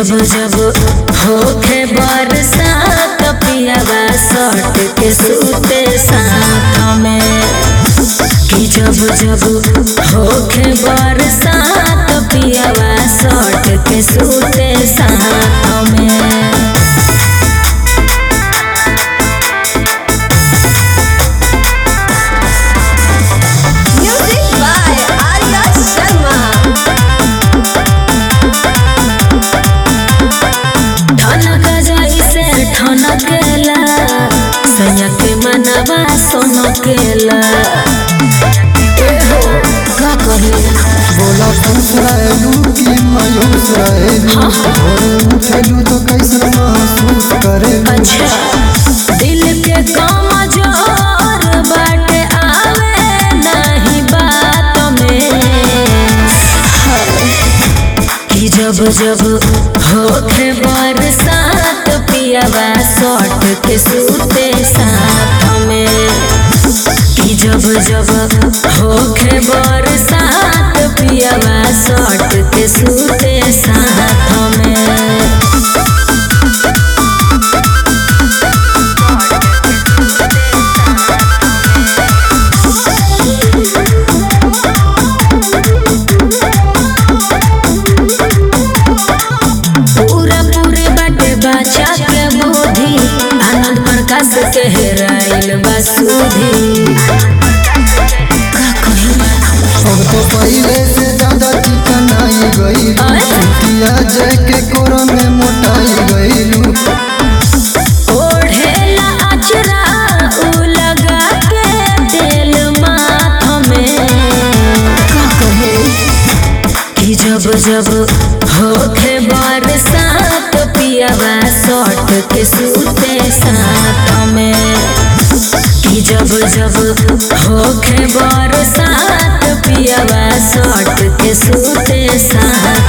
जब जब होखे बरसात पियावा सट के सूते साथ में कि जब जब होखे बरसात पियावा सट के सूते साथ में Music by Arya Sharma. ठनक जैसे ठनकेला सैया के मनवा सोनकेला एहो का कही बोला खुश रहेलू कि मायूस रहेलू भोरे उठेलू तो कैसन महसूस करेलू अच्छा दिल के कमजोर बाटे आवे नहीं बात में कि जब जब होखे बरसात पियावा सट के सूते साथ में कि जब जब होखे बरसात पियावा सट के सूते साथ में पूरा पूरे बाटे बचा के बुद्धि आनंद प्रकाश के हेराइल बसुधी का कही अब तो पहले से ज्यादा चिकनाई गई अरे। छुट्टिया जय के कोरा में मोटाई गईलू ओढ़ेला अचरा उ लगा के तेल माथ में का कहे कि जब जब होखे बरसात पियावा सट के सूते साथ में कि जब जब होखे बरसात पियावा सट के सूते साथ